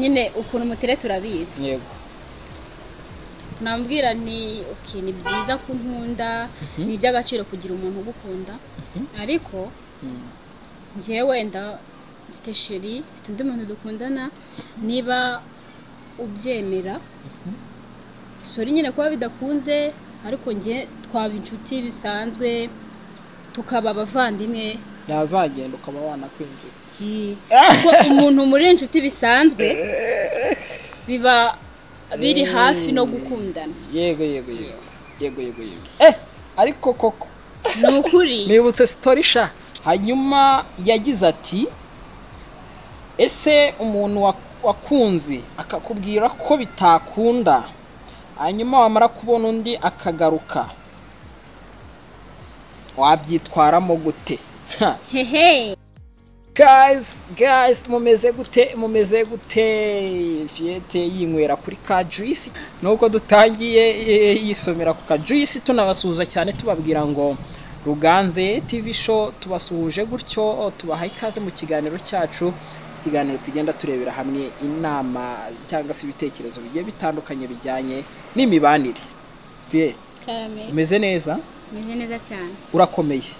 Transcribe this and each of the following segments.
nyine ukuntu mutere turabizi yego nambwira ni okay, ni byiza ko nkunda Mhm. ni iby'agaciro kugira umuntu ugukunda ariko Mm. njyewe wenda mfite sheri mfite undi muntu dukundana niba ubyemera sori nyine kuba bidakunze ariko njye twaba inshuti bisanzwe tukaba abavandimwe yazagenda ukaba wanakwinjira Ki- kuko umuntu muri inshuti bisanzwe biba biri hafi no gukundana yego yego yego yego yego yego eh ariko koko ni ukuri nibutse sitori sha hanyuma yagize ati ese umuntu wak- wakunze akakubwira ko bitakunda hanyuma wamara kubona undi akagaruka wabyitwaramo gute Ha. hehe guys guys mumeze gute mumeze gute fiyete yinywera kuri ka juisi nuko dutangiye eh, yisomera ku ka juisi tunabasuhuza cyane tubabwira ngo ruganze tv show tubasuhuje gutyo oh, tubaha ikaze mu kiganiro cyacu ikiganiro tugenda turebera hamwe inama cyangwa se ibitekerezo bigiye bitandukanye bijyanye n'imibanire Fiye, karame umeze neza meze neza cyane urakomeye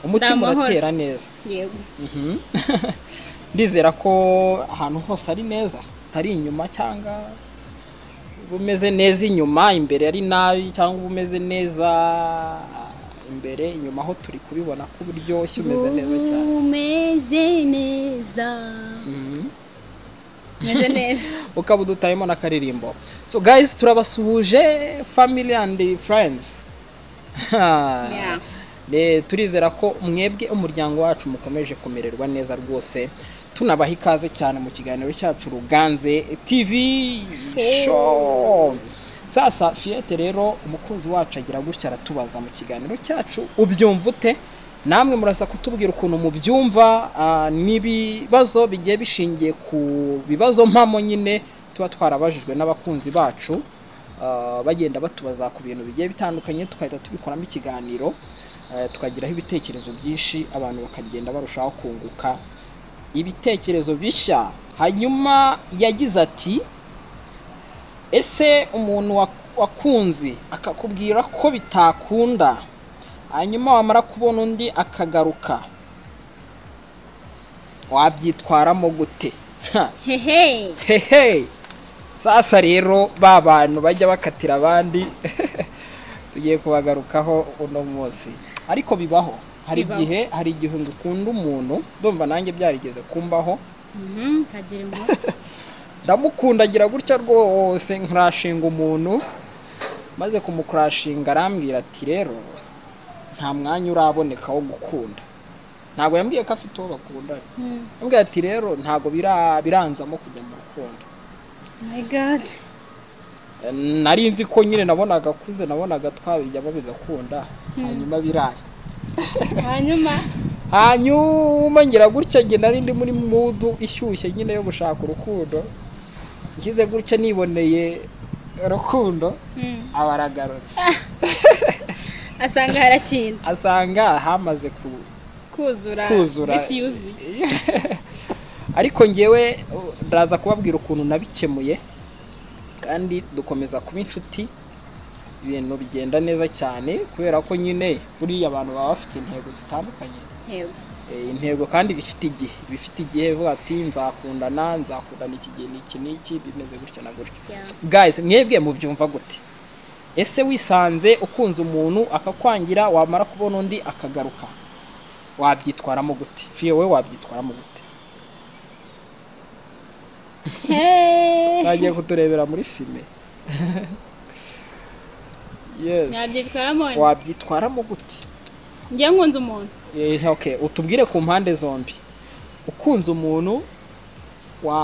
umutima Ndamahoro. uratera neza yego Mhm. ndizera ko ahantu hose ari neza atari inyuma cyangwa uba umeze neza inyuma imbere ari nabi cyangwa uba umeze neza imbere inyuma ho turi kubibona ko buryoshye umeze neza cyane umeze neza Mhm. umeze neza ukaba udutayemo n'akaririmbo so guys turabasuhuje family and friends Yeah. Eh, turizera ko mwebwe umuryango wacu mukomeje kumererwa neza rwose tunabaha ikaze cyane mu kiganiro cyacu ruganze tv show sasa fiyete rero umukunzi wacu agira gutya aratubaza mu kiganiro cyacu ubyumva ute namwe murasa kutubwira ukuntu mubyumva ah, n'ibibazo bigiye bishingiye ku bibazo mpamo nyine tuba twarabajijwe n'abakunzi bacu Ah, bagenda batubaza ku bintu bigiye bitandukanye tugahita tubikoramo ikiganiro eh, tukagiraho ibitekerezo byinshi abantu bakagenda barushaho kunguka ibitekerezo bishya hanyuma yagize ati ese umuntu wak- wakunze akakubwira ko bitakunda hanyuma wamara kubona undi akagaruka wabyitwaramo gute Ha. hehe hehe sasa rero ba bantu bajya bakatira abandi tugiye kubagarukaho uno munsi ariko bibaho hari Bibaho. igihe hari igihe ngukunda umuntu ndumva nanjye byarigeze kumbaho Mhm, kagira impuhwe ndamukundagira gutya rwose nkurashinga umuntu maze kumukurashinga arambwira ati rero nta mwanya uraboneka wo gukunda ntabwo yambwiye ko afite uwo bakundana Mhm. yambwiye ati rero ntabwo bira- biranzamo kujya mu rukundo my god nari nzi ko nyine nabonaga akuze nabonaga twabijyamo bigakunda hanyuma biraye hanyuma hanyuma ngira gutya nge nari ndi muri mudu ishyushye nyine yo gushaka urukundo ngize gutya niboneye rukundo Mhm. aba aragarutse asanga harakinze asanga hamaze ku kuzura kuzura isi yuzuye ariko ngewe uh, ndaza kubabwira ukuntu nabikemuye kandi dukomeza kuba inshuti ibintu bigenda neza cyane kubera ko nyine buriya abantu baba bafite intego zitandukanye yego Eh, intego kandi bifite igihe bifite igihe bivuga ati nzakundana nzakundana iki gihe n'iki n'iki bimeze gutya na gutya Yeah. So, guys mwebwe mubyumva gute ese wisanze ukunze umuntu akakwangira wamara kubona undi akagaruka wabyitwaramo gute fiye wowe wabyitwaramo gute Hey. bagiye kuturebera muri filime yes nabyitwaramo nte? wabyitwaramo gute njye nkunze umuntu Eh, okay utubwire ku mpande zombi ukunze umuntu wa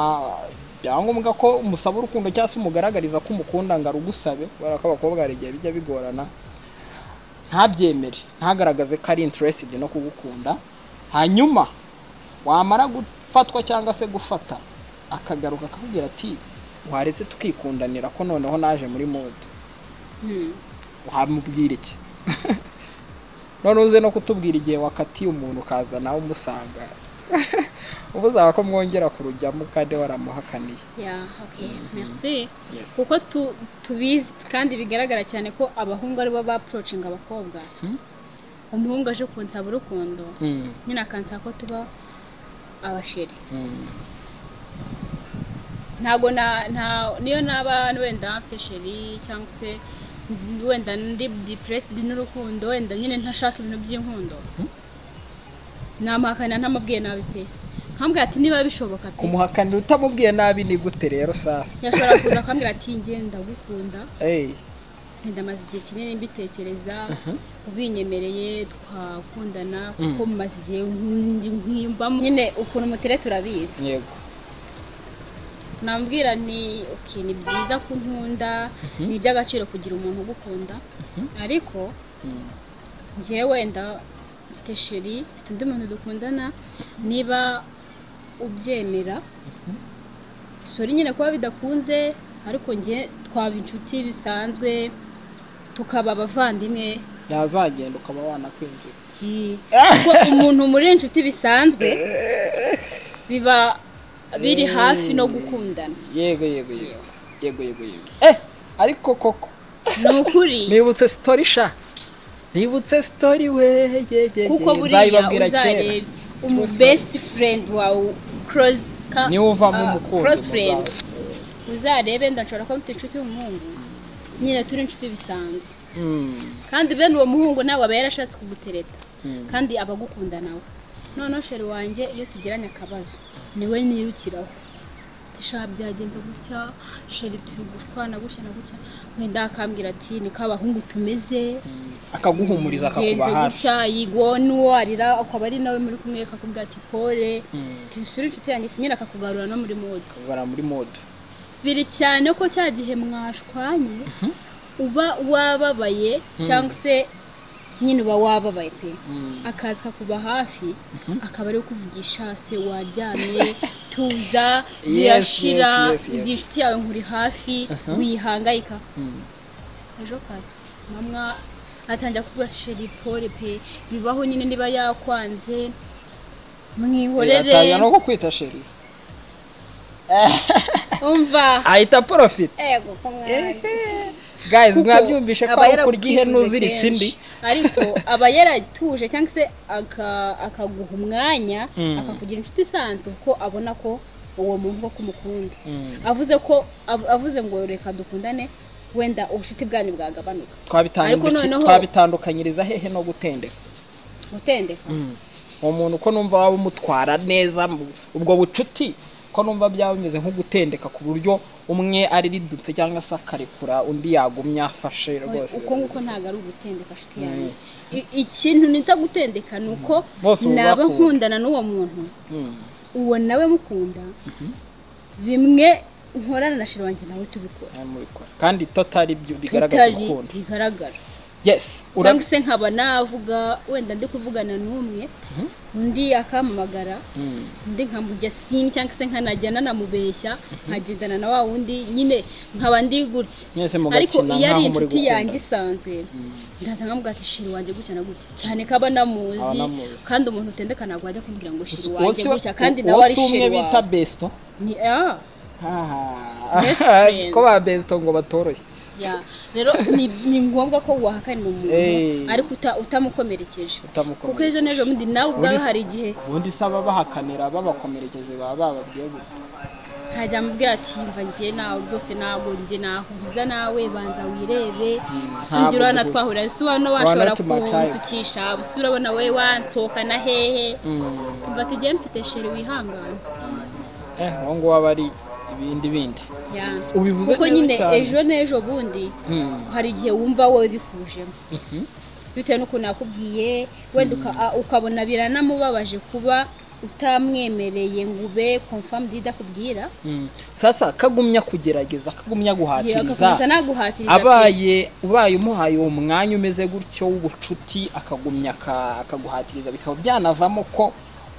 byaba ngombwa ko umusaba urukundo cyangwa se umugaragariza ko umukunda ngo arugusabe kubera ko abakobwa hari igihe bijya bigorana ntabyemere ntagaragaze ko ari interested no kugukunda hanyuma wamara gufatwa cyangwa se gufata akagaruka akakubwira ati waretse tukikundanira ko noneho naje muri modo Mhm. wamubwira iki none uze no kutubwira igihe wakatiye umuntu ukaza nawe umusanga ubu uzaba ko mwongera kurujyamo kandi waramuhakaniye ya oke merci Yes. kuko tu- tubizi kandi bigaragara cyane ko abahungu aribo baporocinga abakobwa Hmm? umuhungu aje kunsaba urukundo Mm, nyine akansaba ko tuba abasheri mm. ntabwo na nta niyo naba wenda mfite sheri cyangwa se wenda ndi depressed n'urukundo wenda nyine ntashaka ibintu by'inkundo Hmm? namuhakanira ntamubwiye nabi pe nkambwira ati niba bishoboka pe kumuhakanira utamubwiye nabi ni gute rero sasa yashobora kuza akambwira ati njye ndagukunda Hey. ndamaze igihe kinini mbitekereza Aha. ubinyemereye twakundana Mm. kuko mumaze igihe nkundi nkwiyumvamo nyine ukuntu mutere turabizi yego nambwira nti okay ni byiza ko nkunda Mhm. ni iby'agaciro kugira umuntu ugukunda ariko Mm. njyewe wenda mfite sheri mfite undi muntu dukundana niba ubyemera sori nyine kuba bidakunze ariko njye twaba inshuti bisanzwe tukaba abavandimwe yazagenda ukaba wanakwinjira Ki- kuko umuntu muri inshuti bisanzwe biba biri hafi no gukundana yego yego yego yego yego yego eh ariko koko ni ukuri nibutse sitori sha nibutse sitori we ye ye kuko ye. buriya Nzabibabwira kera uzareba umu besiti furendi wawe korozi niwe uvamo umukunzi korozi mu furendi bwawe. uzarebe wenda nshobora kuba mfite inshuti y'umuhungu nyine turi inshuti bisanzwe Mm, kandi bene uwo muhungu nawe aba yarashatse kugutereta mm. kandi aba agukunda nawe noneho sheri wanjye iyo tugiranye akabazo niwe nirukiraho shaka byagenze gutya sheri turi gutwana gutya na gutya wenda akambwira ati niko abahungu tumeze akaguhumuriza akakuba genze hafi gutya yigo n'uwo arira akaba ari nawe muri kumwe akakubwira ati pole Mm, tusure inshuti yanjye se nyine akakugarura no muri mode akakugara muri mode biri cyane ko cya gihe mwashwanye uba wababaye cyangwa se nyine uba wababaye pe Mm. akaza akakuba hafi akaba ari kuvugisha se waryamye tuza birashira yes, yes, yes. igihe inshuti yawe nkuri hafi wihangayika Mm. ejo kare mama atangira kuvuga sheri pole pe bibaho nyine niba yakwanze atangira no mwihorere kukwita sheri umva ahita porofita ego ko mwanze guys Kuko mwabyumvishe ko aba aho kurya ihene yarabwifuze uziritse indi kenshi. ariko aba yaratuje cyangwa se aka- akaguha umwanya Mm. akakugira inshuti isanzwe kuko abona ko uwo muntu koko umukunda Mm. avuze ko av- avuze ngo reka dukundane wenda ubushuti bwanyu bwagabanuka Twabitandu- Ariko noneho- twabitandukanyiriza hehe no gutendeka gutendeka uwo muntu ko numva waba umutwara neza mu- ubwo bucuti ko numva byaba bimeze nko gutendeka ku buryo umwe ari ridutse cyangwa se akarekura undi yagumye afashe rwose uko nguko ntabwo ari ugutendeka nshuti yanjye I- ikintu nita gutendeka ni uko Bose ubu naba bakunda. nkundana n'uwo muntu Mm. uwo nawe mukunda bimwe nkorana na shira wanjye nawe tubikora Nawe mubikora. kandi totari byo bigaragaza tutari urukundo bigaragara yes ura- cyangwa se nkaba navuga wenda ndi kuvugana n'umwe undi akampamagara Mm. undi nkamujya simu cyangwa se nkanajya nanamubeshya nkagendana na wa wundi nyine nkaba ndi gutya mwese ariko mugakina iyo ari nkaho muri inshuti yanjye gukunda isanzwe ndaza nkavuga ati shiri wanjye gutya na gutya cyane ko aba Aba namuzi anamuzi. kandi umuntu utendeka ntabwo wajya kumbwira ngo shiri Uwo wanjye si- gutya kandi uwo nawe ari si umwe shiri bita wawe besto Ni- ah, Ah. Best friend. ko ba besto ngo batoroshye ya. rero ni ni ngombwa ko wahakanira Eh. umuntu ariko uta- utamukomerekeje utamukomeye kuko ejo n'ejo bundi nawe ubwawe Muri- hari igihe ubundi saba bahakanira babakomerekeje baba bababwiye gutya nkajya mubwira ati yumva njye nawe rwose ntabwo njye nahuza nawe banza wirebe ntabwo sinjye urabona duhu- twahurira ese ubona washobora tumataye. kunsukisha ese urabona wowe wansohokana hehe Mm. umva ati njye mfite sheri wihangane eh uwo nguwo aba ari ibindi bindi Ya. ubivuze kuko neza nyine cyane. ejo n'ejo bundi Mm. hari igihe wumva wowe bikujemo Mhm. bitewe n'ukuntu yakubwiye wenda uka- a- ukabona biranamubabaje kuba utamwemereye ngo ube confirmed idakubwira Mm. sasa kagumya kugerageza kagumya igihe guhatiriza agakomeza naguhatiriza pe. abaye ubaye umuhaye uwo mwanya umeze gutyo w'ubucuti akagumya aka- akaguhatiriza bikaba byanavamo ko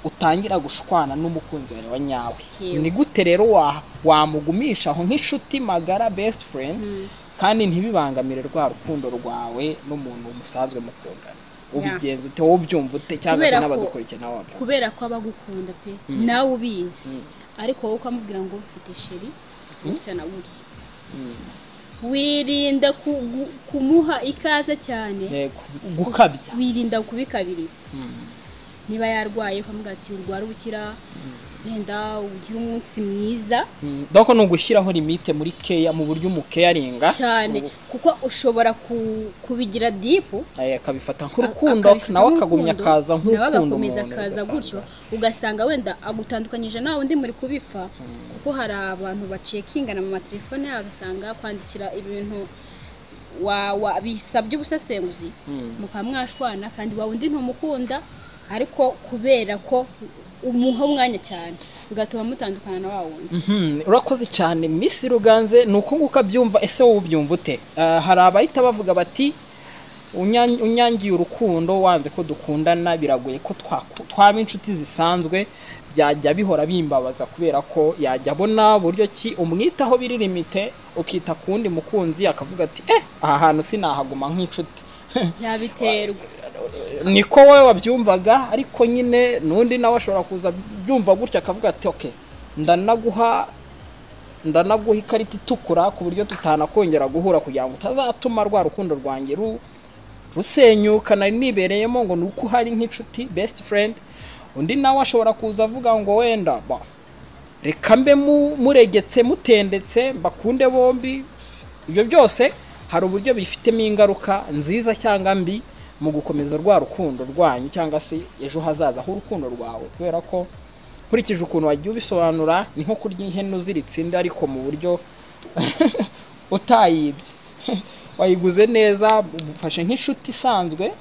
utangira gushwana n'umukunzi wawe wa nyawe Yewe. ni gute rero wa- wamugumisha aho nk'inshuti magara best friend Mm. kandi ntibibangamire rwa rukundo rwawe n'umuntu musanzwe mukundana ubigenza ute wowe ubyumva ute cyangwa se Kubera ko- n'abagukurikiye nawe wabyumva kubera ko aba agukunda pe Mm. nawe ubizi Mm. ariko wowe ukamubwira ngo mfite sheri gutya na gutya Mm. wirinda ku- gu- kumuha ikaze cyane Yego, gukabya wirinda kubikabiriza Mm. niba yarwaye ukamubwira ati urwara ubukira wenda ugire umunsi mwiza Mm. doko ni ugushyiraho limite muri keya mu buryo umukeyaringa cyane kuko ushobora ku- kubigira dipu Eh, akabifata Ak- nk'urukundo akabifata nawe nk'urukundo, akagumya akaza nawe nk'ukunda agakomeza akaza ugasanga- gutyo ugasanga wenda agutandukanyije nawe undi muri kubipfa kuko hari abantu bacekingana mu matelefone yabo agasanga kwandikira ibintu wa- wa- bisabye ubusesenguzi Mm. mukaba mwashwana kandi wa wundi ntumukunda ariko kubera ko umuha umwanya cyane bigatuma mutandukana na wa wundi Mhm, urakoze cyane misi ruganze ni uko nguko abyumva ese wowe ubyumva ute Ah, hari abahita bavuga bati "Unyan- unyangiye urukundo wanze ko dukundana biragoye ko twaku- twaba inshuti zisanzwe byajya bihora bimbabaza kubera ko yajya abona buryo ki umwitaho biri limite ukita ku wundi mukunzi akavuga ati eh aha hantu sinahaguma nk'inshuti byabiterwa niko wowe wabyumvaga ariko nyine n'undi nawe ashobora kuza byumva gutya akavuga ati oke ndanaguha ndanaguha ikarita itukura ku buryo tutanakongera guhura kugira ngo utazatuma rwa rukundo rwanjye ru- rusenyuka nari nibereyemo ngo ni uko uhari nk'inshuti besiti furendi undi nawe ashobora kuza avuga ngo wenda ba reka mbe mu- muregetse mutendetse mbakunde bombi ibyo byose hari uburyo bifitemo ingaruka nziza cyangwa mbi mu gukomeza rwa rukundo rwanyu cyangwa se ejo hazaza h'urukundo rwawe kubera ko nkurikije ukuntu wagiye ubisobanura ni nko kurya ihene uziritse inda ariko mu buryo utayibye wayiguze neza umufashe nk'inshuti isanzwe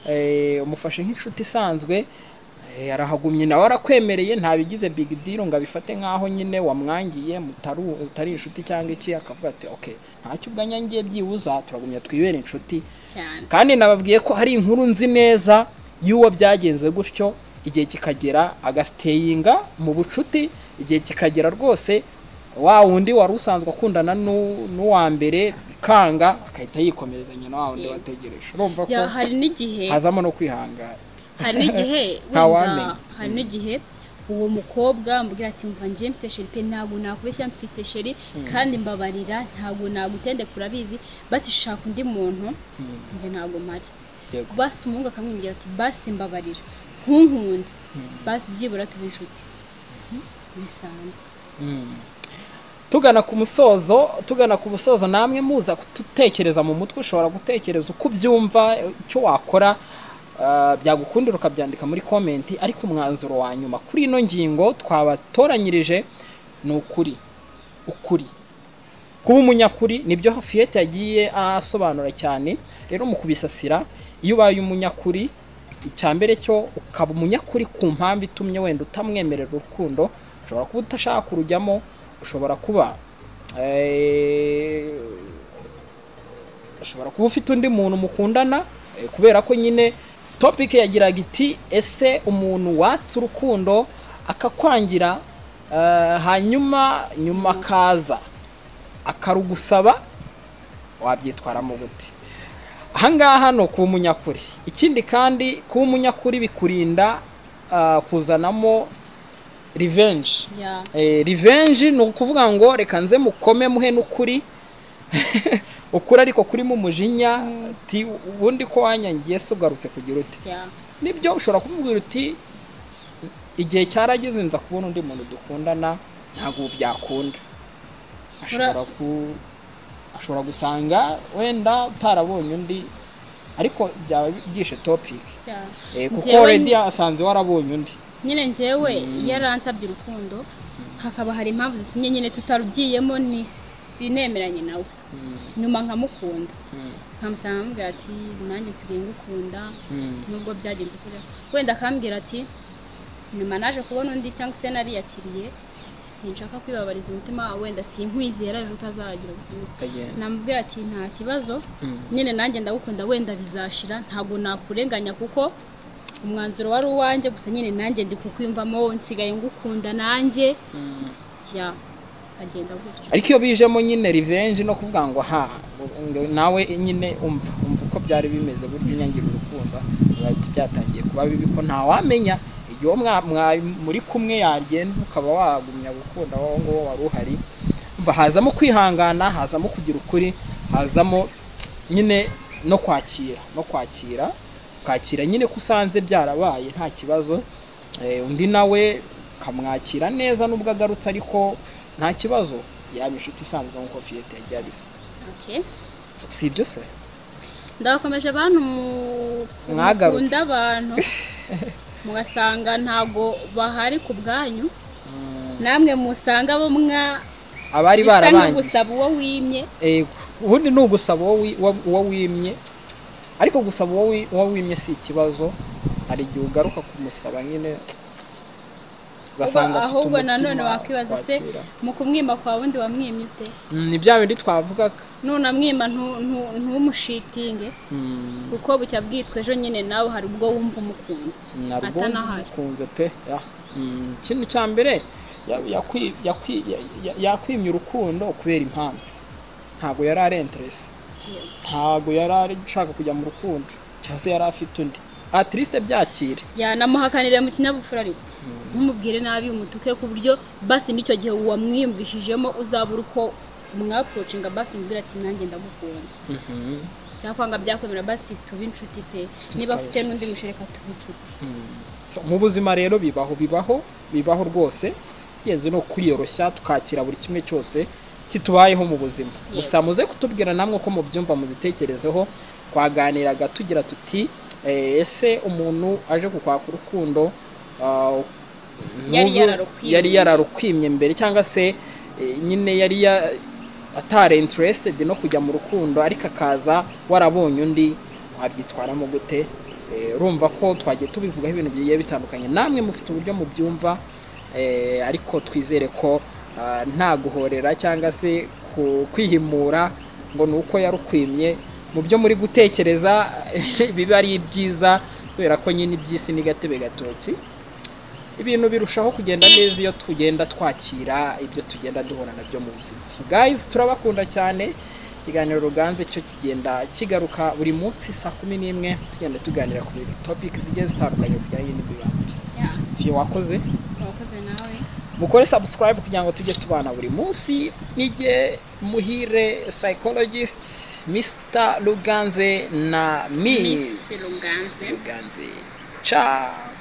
eh, umufashe nk'inshuti isanzwe Eh, arahagumye nawe arakwemereye ntabigize big deal ngo abifate nk'aho nyine wamwangiye mutaru- utari inshuti cyangwa iki akavuga ati ok ntacyo ubwanyangiye byibuza turagumya twibere inshuti cyane kandi nababwiye ko hari inkuru nzi neza y'uwo byagenze gutyo igihe kikagera agasiteyinga mu bucuti igihe kikagera rwose wa wundi wari usanzwe akundana n'u- n'uwa mbere bikanga akahita yikomereza nyina wa wundi Yego. wategereje urumva ko Ya, hari n'igihe hazamo no kwihangana hari n'igihe wamenya. wenda hari n'igihe uwo mukobwa ambwira ati mva njye mfite sheri pe ntabwo nakubeshya mfite sheri kandi mbabarira ntabwo nagutendeka urabizi basi shaka undi muntu Mm, njye ntabwo mpari yego. basi umuhungu akamwibwira ati basi mbabarira ntunkunde basi byibura tuba inshuti bisanzwe tugana ku musozo tugana ku musozo namwe muza gutekereza mu mutwe ushobora gutekereza uko ubyumva icyo wakora ah, byagukundira ukabyandika muri komenti ariko umwanzuro wa nyuma kuri ino ngingo twabatoranyirije ni ukuri ukuri kuba umunyakuri nibyo fiyete yagiye asobanura cyane rero mu kubisasira iyo ubaye umunyakuri icya mbere cyo ukaba umunyakuri ku mpamvu itumye wenda utamwemerera urukundo ushobora kuba utashaka kurujyamo ushobora kuba eh, ushobora kuba ufite undi muntu mukundana eh, kubera ko nyine topic yagiraga iti ese umuntu watse urukundo akakwangira eh, hanyuma nyuma akaza akarugusaba wabyitwaramo gute ahangaha ni ukuba umunyakuri ikindi kandi kuba umunyakuri bikurinda ah, kuzanamo revenge ya Eh, revenge ni ukuvuga ngo reka nze mukome muhe n'ukuri ukuri ariko kurimo umujinya Mm. ti ubundi ko wanyangiye se ugarutse kugira ute ya nibyo ushobora kumubwira uti igihe cyarageze nza kubona undi muntu dukundana ntabwo ubu byakunda ashobora ku ashobora gusanga wenda utarabonye undi ariko byaba byishe topic cyane Eh, kuko Njyewe already ni- asanze warabonye undi nyine njyewe iyo aransabye urukundo hakaba hari impamvu zitumye nyine tutarugiyemo ni sinemeranye nawe Mm, nyuma nkamukunda mm, nkamusanga amubwira ati nanjye nsigaye ngukunda mm, nubwo byagenze kure wenda akambwira ati nyuma naje kubona undi cyangwa se nariyakiriye sinshaka kwibabariza umutima wawe wenda sinkwizera ejo utazagira ubuzima kagenda. namubwira ati nta kibazo Mm. nyine nanjye ndagukunda wenda bizashira ntabwo nakurenganya kuko umwanzuro wari uwanjye gusa nyine nanjye ndi kukwiyumvamo nsigaye ngukunda nanjye Mm. ya agenda gutyo ariko iyo bijemo nyine revenge no kuvuga ngo ha ngo nawe nyine umva umva uko byari bimeze burya unyangira urukundo bihita byatangiye kuba bibi ko ntawamenya igihe uwo mwa- mwa- muri kumwe yagenda ukaba wagumya gukunda wowe nguwo wari uhari umva hazamo kwihangana hazamo kugira ukuri hazamo nyine no kwakira no kwakira kwakira nyine ko usanze byarabaye nta kibazo Eh, undi nawe ukamwakira neza nubwo agarutse ariko nta kibazo yaba inshuti isanzwe nk'uko fiyete yagiye abivuga Okay. So, si ibyo se ndabakomeje bantu mu- Mwagarutse. mukunda abantu mugasanga ntago bahari ku bwanyu namwe musanga bo mwa abari bisa barabangiye nk'ugusaba uwo wimye Yego. ubundi ni ugusaba uwo wi- uwo- uwo wimye ariko gusaba uwo wi- uwo wimye si ikibazo hari igihe ugaruka kumusaba nyine ugasanga Uba- afite ahubwo umutima nanone wakwibaza se wakwakira. mu kumwima kwa wundi wamwimye ute Mm, ni bya bindi twavugaga nunamwima ntu- ntu- ntumushitinge Mm. kuko bucya bwitwa ejo nyine nawe hari ubwo wumva umukunzi narwo Atanahari. kunze pe ya. Mm, ikintu cya mbere ya- yakwi- yakwi- ya- ya- yakwimye urukundo kubera impamvu ntabwo yari ari interesi ntabwo yari ari ushaka kujya mu rukundo cyangwa se yari afite undi atirisite byakire yanamuhakanira mu kinyabupfura ariko ntumubwire nabi umutuke ku buryo basi n'icyo gihe wamwiyumvishijemo uzabura uko mwaporocinga basi umubwira ati nanjye ndagukunda cyakwanga byakwemera basi tube inshuti pe niba Tube afite n'undi inshuti. mushereka tube inshuti So, mu buzima rero bibaho bibaho bibaho rwose igenzi ni ukwiyoroshya tukakira buri kimwe cyose kitubayeho mu buzima Yego. gusa muze kutubwira namwe ko mubyumva mubitekerezeho twaganiraga tugira tuti "Eh, ese umuntu aje kukwaka urukundo ah, Yari n'ubu- yararukwimye. yari yararukwimye mbere cyangwa se eh, nyine yari ya- atari interested no kujya mu rukundo ariko akaza warabonye undi wabyitwaramo gute Eh, urumva ko twagiye tubivugaho ibintu bigiye bitandukanye namwe mufite uburyo mubyumva eh, ariko twizere ko ah, nta guhorera cyangwa se ku- kwihimura ngo ni uko yarukwimye mu byo muri gutekereza biba ari ibyiza kubera ko nyine iby'isi ni gatebe gatoki ibintu birushaho kugenda neza iyo tugenda twakira ibyo tugenda duhura nabyo mu buzima so guys turabakunda cyane ikiganiro ruganze cyo kigenda kigaruka buri munsi saa kumi n'imwe tugenda tuganira ku bintu topic zigiye zitandukanye zijyanye n'imibanire igihe wakoze urakoze nawe mukore subscribe kugira ngo tujye tubana buri munsi nijye muhire psychologist Mr. Ruganze na Miss Miss Ruganze. Ruganze ciao